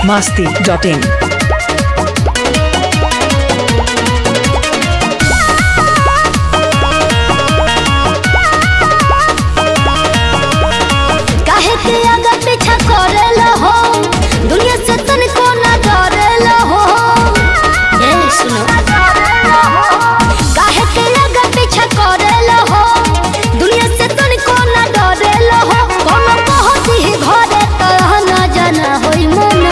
masti.in. काहे के आगे पीछा करेल हो दुनिया से तनिको ना डरेल हो ए सुनो काहे के आगे पीछा करेल हो दुनिया से तनिको ना डरेल हो कोनो कहती ही घरे तह ना जाना होई मना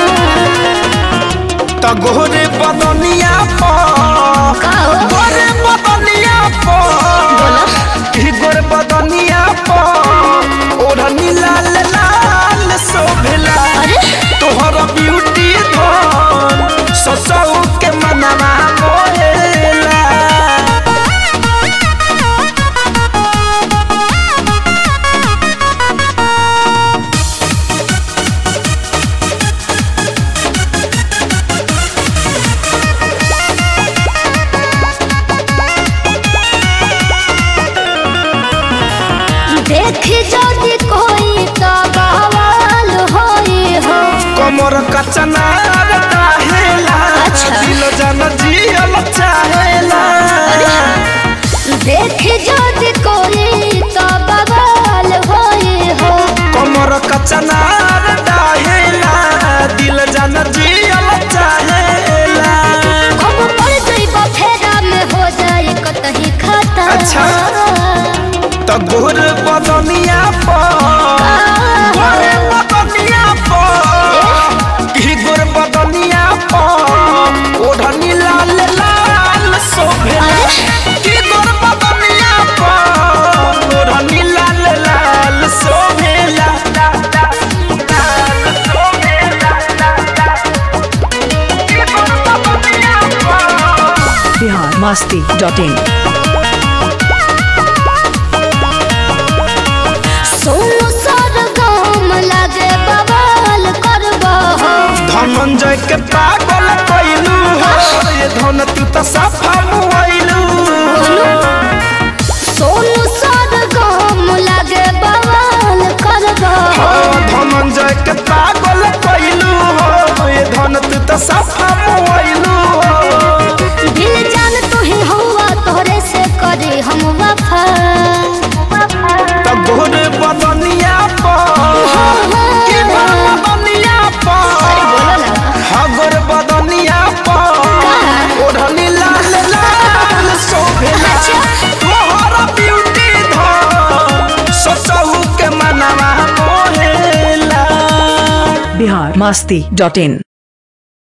त गोरे बदनिया पर का हो? गोरे बदनिया पर ई गोरे बदनिया पर ओढ़नी लाल लाल शोभला अरे तोहर ब्यूटी धन ससौ के मनवा मोहेला देखी जदी कोई तो बवाल होई हो कमर कचना रहेला अच्छा। दिल जन जियल चाहेला देखी जदी कोई तो बवाल होई हो कमर कचना रहेला दिल जन जियल चाहेला कब पड़ जइब फेरा में हो जाए कतही खाता अच्छा। त गोर बदनिया पर गोर बदनिया पर की गोर बदनिया पर ओढ़नी लाल लाल शोभेला की गोर बदनिया पर ओढ़नी लाल लाल शोभेला लाल शोभेला की गोर बदनिया पर Bihar masti.in. सोनू सर गाम लागे बवाल करबो हो धनंजय के पागल कैलू हो ये धन तू तो सफा मुआइलू सोनू सर गाम लागे बवाल करबो हो धनंजय के पागल कैलू हो ये धन तू तो सफा मुआइलू दिल जान तू ही हुआ तोहरे से करे हम वफा तो गोर बदनिया पर की बदनिया पर हगर बदनिया पर ओढ़नी लाल लाल शोभेला तोहरा ब्यूटी धन ससहु के मनवा मोहेला Bihar masti.in.